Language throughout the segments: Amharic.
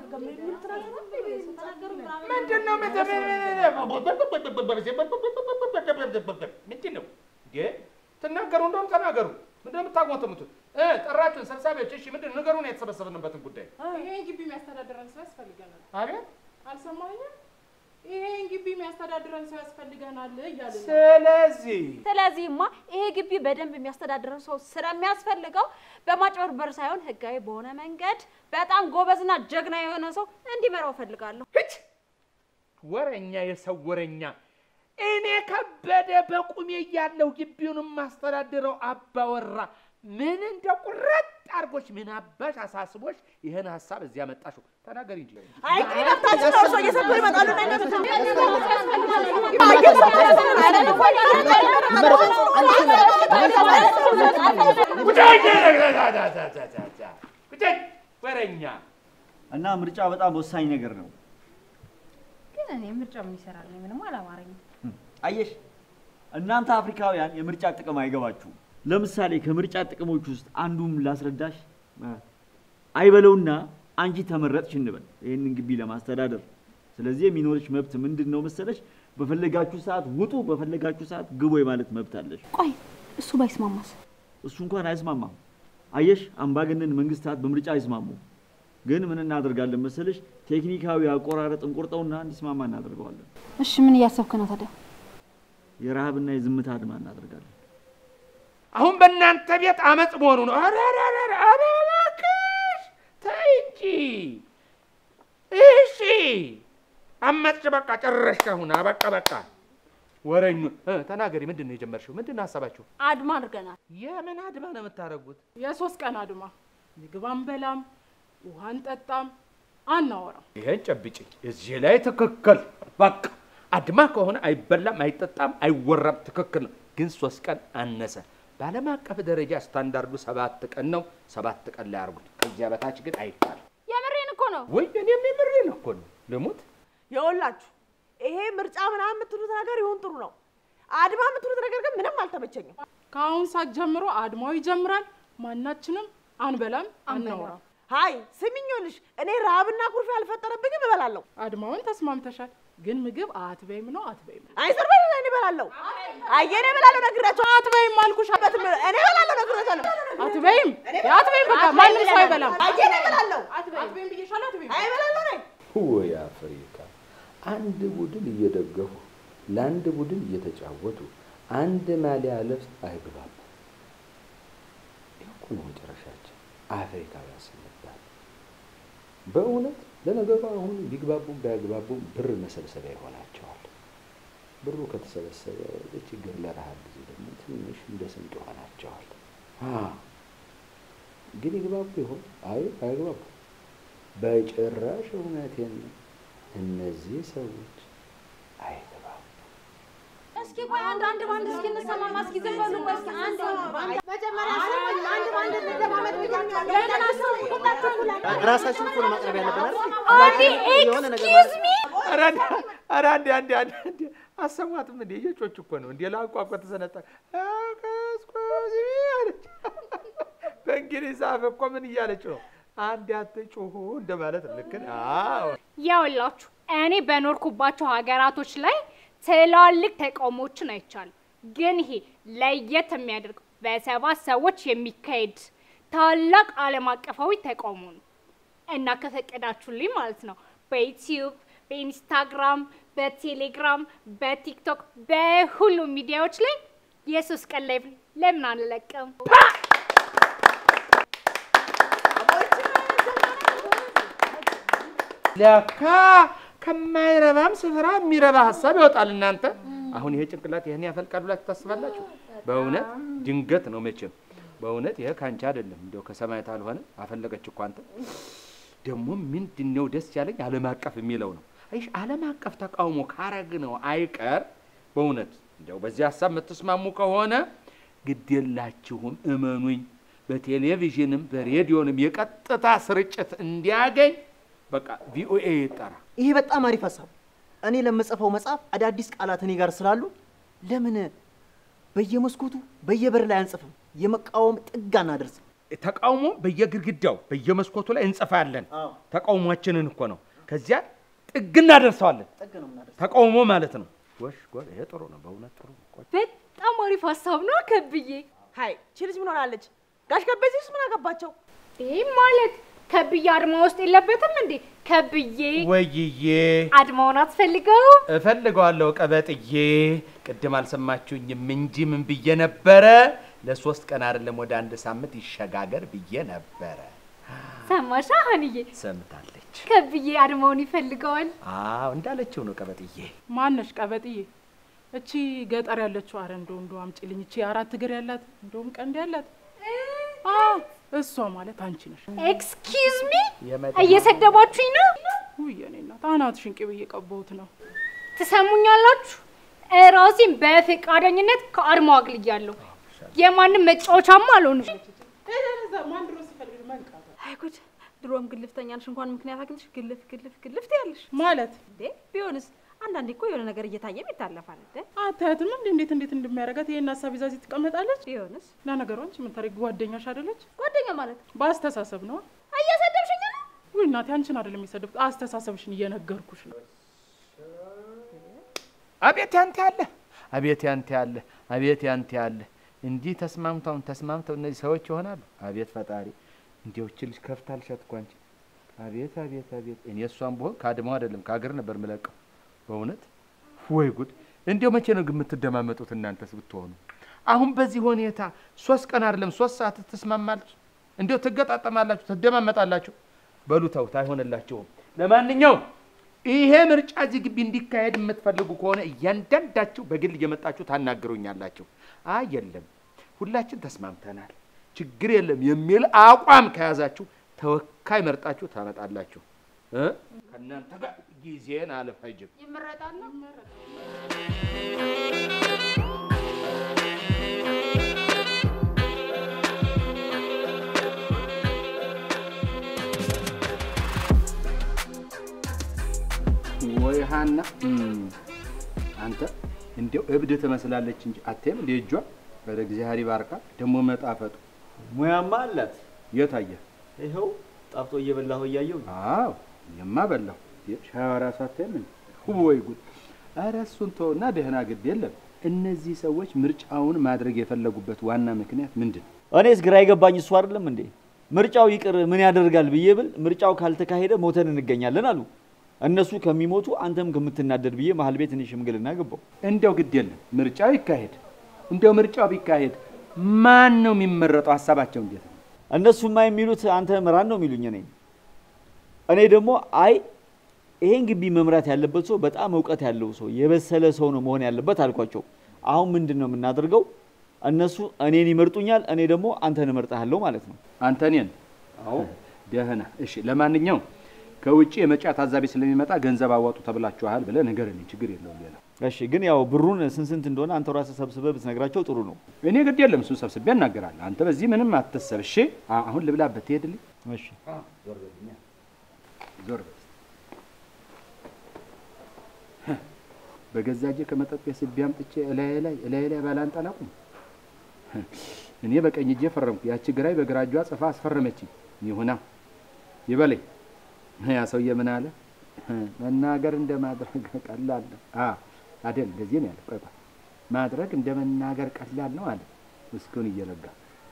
ምንድን ነው ምንድን ነው እንዴ? ትናገሩ እንደሆነ ተናገሩ። ምንድን ነው የምታጓተሙት? እ ጠራችሁን ሰብሳቢዎች፣ እሺ ምንድን ነው ንገሩን፣ የተሰበሰብንበትን ጉዳይ። ይሄ ግቢ የሚያስተዳድረን ሰው ያስፈልገናል። አቤት አልሰማኝም? ይሄን ግቢ የሚያስተዳድረን ሰው ያስፈልገናል እያልን ነው። ስለዚህ ስለዚህማ ይሄ ግቢ በደንብ የሚያስተዳድረው ሰው ስለሚያስፈልገው በማጭበርበር ሳይሆን ህጋዊ በሆነ መንገድ በጣም ጎበዝና ጀግና የሆነ ሰው እንዲመራው እፈልጋለሁ። ህች ወረኛ፣ የሰው ወረኛ። እኔ ከበደ በቁሜ እያለሁ ግቢውን የማስተዳድረው አባወራ ምን እንደ ቁረጥ አድርጎች ምን አባሽ አሳስቦች ይህን ሀሳብ እዚያ መጣሽው? ተናገሪ እንጂ። አይ መብታችን ነው። እርሶ እየሰጡ ይመጣሉ እና ጉዳይ ወረኛ እና ምርጫ በጣም ወሳኝ ነገር ነው። ግን እኔ ምርጫ ምን ይሰራል? እኔ ምንም አላማረኝም። አየሽ፣ እናንተ አፍሪካውያን የምርጫ ጥቅም አይገባችሁም። ለምሳሌ ከምርጫ ጥቅሞች ውስጥ አንዱም ላስረዳሽ። አይበለውና አንቺ ተመረጥሽ እንበል ይህንን ግቢ ለማስተዳደር። ስለዚህ የሚኖርሽ መብት ምንድን ነው መሰለሽ? በፈለጋችሁ ሰዓት ውጡ፣ በፈለጋችሁ ሰዓት ግቡ የማለት መብት አለሽ። ቆይ እሱ ባይስማማስ? እሱ እንኳን አይስማማም። አየሽ፣ አምባገነን መንግስታት በምርጫ አይስማሙም። ግን ምን እናደርጋለን መሰለሽ? ቴክኒካዊ አቆራረጥ እንቆርጠውና እንዲስማማ እናደርገዋለን። እሺ ምን እያሰብክ ነው ታዲያ? የረሃብና የዝምታ አድማ እናደርጋለን። አሁን በእናንተ ቤት አመፅ መሆኑ ነው። ኧረ ኧረ ኧረ ኧረ እባክሽ ተይ እንጂ። እሺ አመፅሽ፣ በቃ ጨረሽ። አሁን በቃ በቃ ወረኙ እ ተናገሪ። ምንድን ነው የጀመርሽው? ምንድን ነው ሀሳባችሁ? አድማ አድርገናል። የምን አድማ ነው የምታደርጉት? የሶስት ቀን አድማ። ምግብ አንበላም፣ ውሃ አንጠጣም፣ አናወራም። ይሄን ጨብጭኝ። እዚህ ላይ ትክክል። በቃ አድማ ከሆነ አይበላም፣ አይጠጣም፣ አይወራም። ትክክል ነው። ግን ሶስት ቀን አነሰ። በዓለም አቀፍ ደረጃ ስታንዳርዱ ሰባት ቀን ነው። ሰባት ቀን ላይ አድርጉት። ከዚያ በታች ግን አይባልም። የምሬን እኮ ነው። ወይ እኔም የምሬን እኮ ነው። ልሙት የወላችሁ ይሄ ምርጫ ምናምን የምትሉት ነገር ይሁን ጥሩ ነው። አድማ የምትሉት ነገር ግን ምንም አልተመቸኝም። ከአሁን ሰዓት ጀምሮ አድማው ይጀምራል። ማናችንም አንበላም፣ አናወራም። ሀይ ስሚኞልሽ፣ እኔ ረሃብና ኩርፊያ አልፈጠረብኝም፣ እበላለሁ። አድማውን ተስማምተሻል፣ ግን ምግብ አትበይም ነው አትበይም ነው። አይ ዝም በል፣ እኔ እበላለሁ። አይ እኔ እበላለሁ ነግራቸው። አትበይም አልኩሽ። በትም እኔ እበላለሁ ነግራቸዋለሁ። አትበይም አትበይም፣ በቃ ማንም ሰው አይበላም። አይ እኔ እበላለሁ። አትበይም ብዬሻለሁ፣ አትበይም። አይ እበላለሁ ነኝ። ወይ አፍሪካ! አንድ ቡድን እየደገፉ ለአንድ ቡድን እየተጫወቱ አንድ ማሊያ ልብስ አይግባቡ። ይህ እኮ ነው መጨረሻችን። አፍሪካውያን ስንባል በእውነት ለነገሩ አሁን ቢግባቡም ባያግባቡም ብር መሰብሰቢያ ይሆናቸዋል። ብሩ ከተሰበሰበ ለችግር ለረሃብ ጊዜ ደግሞ ትንሽ እንደ ስንቅ ይሆናቸዋል። ግን ይግባቡ ይሆን? አይ አይግባቡ። በጭራሽ እውነቴን ነው። እነዚህ ሰዎች አይገባም። እስኪ ቆይ አንድ አንድ ባንድ እስኪ እንሰማማ። እስኪ ዝም በሉ ቆይ እስኪ አንድ ባንድ መጀመሪያ ሰማኝ አንድ ባንድ እንደማመጥ ብያቸዋለሁ። ገና አስቡ ሁላችሁ ራሳችን እኮ ነው ማቅረብ ያለብን አይደል? አንዴ የሆነ ነገር ኤክስኪውዝ ሚ ኧረ አንዴ ኧረ አንዴ አንዴ አንዴ አንዴ አሰማትም እንዴ? የጮች እኮ ነው እንዴ? ላቋቋ ተሰነጠ አቀስቆዚ አለች። በእንግሊዝ አፍ እኮ ምን እያለች ነው? አንድ አትጩሁ እንደማለት ነው። ልክ ነህ። አዎ ያውላችሁ እኔ በኖርኩባቸው ሀገራቶች ላይ ትላልቅ ተቃውሞዎችን አይቻልም። ግን ይሄ ለየት የሚያደርገው በሰባት ሰዎች የሚካሄድ ታላቅ ዓለም አቀፋዊ ተቃውሞ ነው እና ከፈቀዳችሁልኝ ማለት ነው በዩቲዩብ፣ በኢንስታግራም፣ በቴሌግራም፣ በቲክቶክ በሁሉም ሚዲያዎች ላይ የሶስት ቀን ላይ ለምን አንለቅም? ለካ ከማይረባም ስፍራ የሚረባ ሀሳብ ይወጣል። እናንተ አሁን ይሄ ጭንቅላት ይህን ያፈልቃል ብላችሁ ታስባላችሁ? በእውነት ድንገት ነው መቼም። በእውነት ይሄ ከአንቺ አይደለም፣ እንዲያው ከሰማያት አልሆነ አፈለገች እኮ አንተ። ደግሞ ምንድን ነው ደስ ያለኝ ዓለም አቀፍ የሚለው ነው። አይሽ ዓለም አቀፍ ተቃውሞ ካረግ ነው አይቀር በእውነት እንዲያው በዚህ ሀሳብ የምትስማሙ ከሆነ ግድ የላችሁም፣ እመኑኝ። በቴሌቪዥንም በሬዲዮንም የቀጥታ ስርጭት እንዲያገኝ በቃ ቪኦኤ ይጠራ። ይሄ በጣም አሪፍ ሀሳብ። እኔ ለምጽፈው መጽሐፍ አዳዲስ ቃላት እኔ ጋር ስላሉ ለምን በየመስኮቱ በየበር ላይ አንጽፍም? የመቃወም ጥግ አናደርስም? ተቃውሞ በየግድግዳው በየመስኮቱ ላይ እንጽፋለን። ተቃውሟችንን እኮ ነው። ከዚያ ጥግ እናደርሰዋለን። ተቃውሞ ማለት ነው። ጎሽ ጎሽ፣ ይሄ ጥሩ ነው፣ በእውነት ጥሩ ነው። ቆይ በጣም አሪፍ ሀሳብ ነው ከብዬ። ሀይ ቺ ልጅ ምን ሆናለች? ጋሽ ከበዚህ ውስጥ ምን አገባቸው? ይህ ማለት ከብዬ አድማ ውስጥ የለበትም እንዴ? ከብዬ ወይዬ አድማውን አትፈልገው? እፈልገዋለሁ ቀበጥዬ። ቅድም አልሰማችሁኝም እንጂ ምን ብዬ ነበረ? ለሶስት ቀን አይደለም ወደ አንድ ሳምንት ይሸጋገር ብዬ ነበረ። ሰማሻ ሀንዬ? ሰምታለች። ከብዬ አድማውን ይፈልገዋል። አዎ እንዳለችው ነው ቀበጥዬ። ማነሽ ቀበጥዬ? እቺ ገጠር ያለችው አረ እንደው እንደው አምጪልኝ። እቺ አራት እግር ያላት እንደውም ቀንድ ያላት አዎ፣ እሷ ማለት አንቺ ነሽ። ኤክስኪውዝ ሚ የመድ- እየሰደባችሁኝ ነው? ውይ የኔ እናት አናትሽን ቅቤ እየቀባሁት ነው። ትሰሙኛላችሁ? እራሴን በፈቃደኝነት ከአድማው አግልያለሁ። የማንም መጫወቻማ አልሆንም። ማን ድሮ ሲፈልግ መንቃት አይ ጉድ! ድሮም ግልፍተኛ ነሽ። እንኳን ምክንያት አግኝተሽ ግልፍ ግልፍ ግልፍ ትያለሽ ማለት እንዴ? ቢሆንስ አንዳንዴ እኮ የሆነ ነገር እየታየም ይታለፋል እንዴ? አታያትም እንዴ እንዴት እንዴት እንደሚያደርጋት ይሄን ሀሳብ ይዛ እዚህ ትቀመጣለች። ቢሆንስ ለነገሩ አንቺ ምን ታሪክ ጓደኛሽ አይደለች? ጓደኛ ማለት በአስተሳሰብ ነው። እየሰደብሽኝ ነው። ውይ እናቴ አንቺን አይደለም የሰደብኩት አስተሳሰብሽን እየነገርኩሽ ነው። አቤት ያንተ ያለ አቤት ያንተ ያለ አቤት ያንተ ያለ እንዲህ ተስማምተውን ተስማምተው እነዚህ ሰዎች ይሆናሉ። አቤት ፈጣሪ እንዲያው እቺ ልጅ ከፍታ አልሻት እኮ አንቺ። አቤት አቤት አቤት እኔ እሷን ብሆን ከአድማው አይደለም ከሀገር ነበር ምለቀው። በእውነት ወይ ጉድ! እንዲያው መቼ ነው ግን የምትደማመጡት እናንተስ ብትሆኑ? አሁን በዚህ ሁኔታ ሶስት ቀን አይደለም ሶስት ሰዓት ትስማማለች። እንዲያው ትገጣጠማላችሁ፣ ትደማመጣላችሁ። በሉ ተውት፣ አይሆንላችሁም። ለማንኛውም ይሄ ምርጫ እዚህ ግቢ እንዲካሄድ የምትፈልጉ ከሆነ እያንዳንዳችሁ በግል እየመጣችሁ ታናግሩኛላችሁ። አይ የለም ሁላችን ተስማምተናል፣ ችግር የለም የሚል አቋም ከያዛችሁ ተወካይ መርጣችሁ ታመጣላችሁ። እ? ከእናንተ ጋር ጊዜን አልፈጅም። ይመረጣሉ። ወይ ሀና አንተ እንዲያው እብድ ትመስላለች እንጂ አትይም እንደ እጇ ወደ እግዚአብሔር ይባርካ። ደግሞ መጣፈጡ ሙያማ አላት። የት አየህ? ይኸው ጣፍጦ እየበላሁ እያየሁ አዎ እኔማ በላሁ። ሻዋ ራሱ አትይም እንዴ? ወይ ጉድ! ኧረ እሱን ተውና ደህና ግድ የለም። እነዚህ ሰዎች ምርጫውን ማድረግ የፈለጉበት ዋና ምክንያት ምንድን ነው? እኔስ ግራ የገባኝ እሱ አይደለም እንዴ? ምርጫው ይቅር ምን ያደርጋል ብዬ ብል ምርጫው ካልተካሄደ ሞተን እንገኛለን አሉ። እነሱ ከሚሞቱ አንተም ከምትናደድ ብዬ መሀል ቤት እኔ ሽምግልና ገባው። እንዲያው ግድ የለም ምርጫው ይካሄድ። እንዲያው ምርጫው ቢካሄድ ማን ነው የሚመረጠው? ሀሳባቸው እንዴት ነው? እነሱማ የሚሉት አንተ ምራን ነው የሚሉኝ እኔ እኔ ደግሞ አይ ይሄን ግቢ መምራት ያለበት ሰው በጣም እውቀት ያለው ሰው የበሰለ ሰው ነው መሆን ያለበት አልኳቸው። አሁን ምንድን ነው የምናደርገው? እነሱ እኔን ይመርጡኛል፣ እኔ ደግሞ አንተን እመርጥሃለሁ ማለት ነው። አንተ እኔን? አዎ ደህና። እሺ ለማንኛውም ከውጭ የምርጫ ታዛቢ ስለሚመጣ ገንዘብ አዋጡ ተብላችኋል ብለህ ንገረኝ። ችግር የለውም ሌላ እሺ፣ ግን ያው ብሩን ስንት ስንት እንደሆነ አንተ ራስህ ሰብስበህ ብትነግራቸው ጥሩ ነው። እኔ ግድ የለም እሱን ሰብስቤ እናገራለሁ። አንተ በዚህ ምንም አትሰብ። እሺ አ- አሁን ልብላበት ትሄድልኝ። እሺ ዞር በልኛ ዞር በል። በገዛ እጄ ከመጠጥ ቤት ስቤ አምጥቼ እላዬ ላይ እላዬ ላይ ባላንጠላቁም እኔ በቀኝ እጄ ፈረምኩ። ያቺ ግራይ በግራ እጇ ጽፋ አስፈረመችኝ። ይሁና ይበለኝ። ያ ሰውዬ ምን አለ? መናገር እንደ ማድረግ ቀላል ነው። አ አይደል? እንደዚህ ነው ያለ። ቆይ ቆይ ማድረግ እንደ መናገር ቀላል ነው አለ። ውስኪውን እየለጋ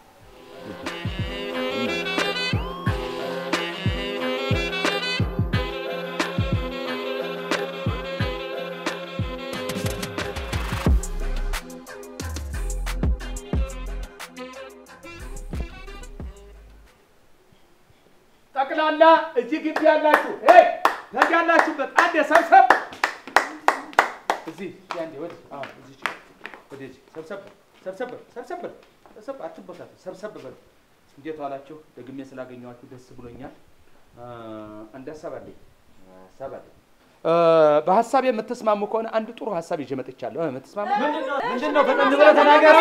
ጠቅላላ እዚህ ግቢ ያላችሁ ሄይ ያላችሁበት አንድ ሰብሰብ እዚህ ያንዴ ወደ አዎ እዚህ ወደዚህ ሰብሰብ ሰብሰብ ሰብሰብ ሰብሰብ አትቦታቱ ሰብሰብ በሉ። እንዴት ዋላችሁ? ደግሜ ስላገኘኋችሁ ደስ ብሎኛል። አ፣ አንድ ሀሳብ አለኝ ሀሳብ አለኝ። አ፣ በሀሳብ የምትስማሙ ከሆነ አንድ ጥሩ ሀሳብ ይዤ መጥቻለሁ። እ፣ የምትስማሙ ምንድን ነው? ፈጠን ብለህ ተናገር።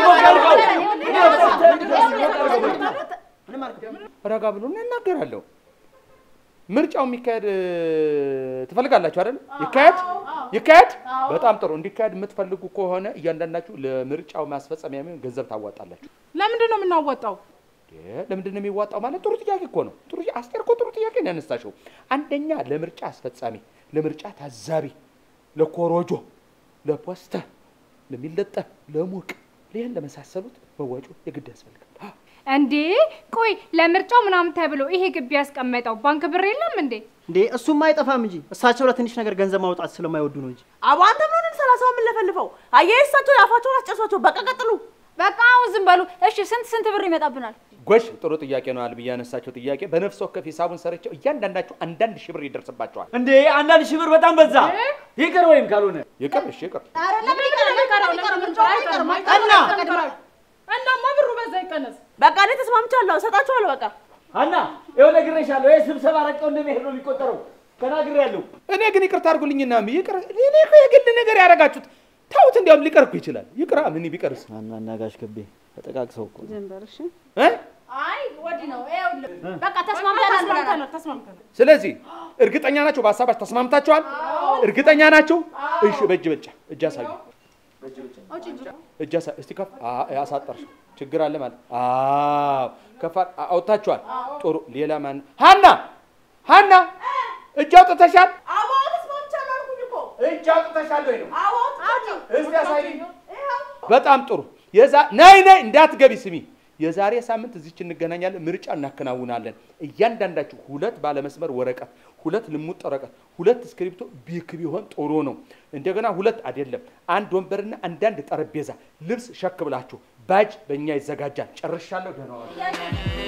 ረጋ ብሎ እናገራለሁ። ምርጫው የሚካሄድ እ፣ ትፈልጋላችሁ አይደል? ይካሄድ ይካሄድ። በጣም ጥሩ። እንዲካሄድ የምትፈልጉ ከሆነ እያንዳንዳችሁ ለምርጫው ማስፈጸሚያ የሚሆን ገንዘብ ታዋጣላችሁ። ለምንድን ነው የምናወጣው? እ፣ ለምንድን ነው የሚዋጣው? ማለት ጥሩ ጥያቄ እኮ ነው። ጥሩ አስቴር እኮ ጥሩ ጥያቄ ነው ያነሳሽው። አንደኛ ለምርጫ አስፈጻሚ፣ ለምርጫ ታዛቢ፣ ለኮሮጆ፣ ለፖስተር፣ ለሚለጠፍ፣ ለሙቅ ይህን ለመሳሰሉት መዋጮ የግድ ያስፈልጋል። አ፣ እንዴ ቆይ ለምርጫው ምናምን ተብሎ ይሄ ግቢ ያስቀመጠው ባንክ ብር የለም እንዴ? እንዴ እሱም አይጠፋም እንጂ እሳቸው ለትንሽ ነገር ገንዘብ ማውጣት ስለማይወዱ ነው እንጂ። አቦ አንተ ምን ሆነን ሰላሳው የምንለፈልፈው? አየህ እሳቸው የአፋቸውን አስጨርሷቸው። በቃ ቀጥሉ። በቃ አሁን ዝም በሉ እሺ። ስንት ስንት ብር ይመጣብናል? ጎሽ ጥሩ ጥያቄ ነው አልብዬ ያነሳቸው ጥያቄ። በነፍስ ወከፍ ሂሳቡን ሰርቸው እያንዳንዳቸው አንዳንድ ሺህ ብር ይደርስባቸዋል። እንዴ አንዳንድ ሺህ ብር በጣም በዛ። ይቅር ወይም ካልሆነ ይቅር፣ እሺ ይቅር። እናማ ብሩ በዛ ይቀነስ። በቃ እኔ ተስማምቻለሁ፣ እሰጣቸዋለሁ። በቃ ሀና ይኸው ነግሬሻለሁ። ይሄ ስብሰባ ረቀው እንደሚሄድ ነው የሚቆጠረው። ተናግሬያለሁ። እኔ ግን ይቅርታ አድርጉልኝና ይቅር። እኔ እኮ የግል ነገር ያደረጋችሁት ተውት። እንዲያውም ሊቀር እኮ ይችላል። ይቅራ። ምን ቢቀርስ ሀና እና ጋሽ ከቤ ተጠቃቅሰው እኮ ነው። እ? አይ ወዲህ ነው ይኸውልህ። በቃ ተስማምተናል ብለናል። ተስማምተናል ተስማምተናል። ስለዚህ እርግጠኛ ናቸው? በሀሳባችሁ ተስማምታችኋል? እርግጠኛ ናቸው? እሺ፣ በእጅ ብልጫ እጅ አሳዩ። እጅ አሳ እስቲ ከፍ አ- አሳጠርሽ ችግር አለ ማለት አዎ፣ ከፍ አ- አውጥታችኋል። ጥሩ። ሌላ ማን? ሀና ሀና፣ እጅ አውጥተሻል? አቦ ተስማምቻለሁ አልኩኝ እኮ። እጅ አውጥተሻል ወይ ነው? አቦ አውጥቻለሁ። እስቲ አሳይኝ። በጣም ጥሩ። የዛ ነይ ነይ፣ እንዳትገቢ ስሚ። የዛሬ ሳምንት እዚች እንገናኛለን፣ ምርጫ እናከናውናለን። እያንዳንዳችሁ ሁለት ባለመስመር ወረቀት፣ ሁለት ልሙጥ ወረቀት፣ ሁለት እስክሪብቶ ቢክ ቢሆን ጥሩ ነው። እንደገና ሁለት አይደለም፣ አንድ ወንበርና አንዳንድ ጠረጴዛ፣ ልብስ ሸክ ብላችሁ ባጅ በእኛ ይዘጋጃል። ጨርሻለሁ። ደህና ዋሉ።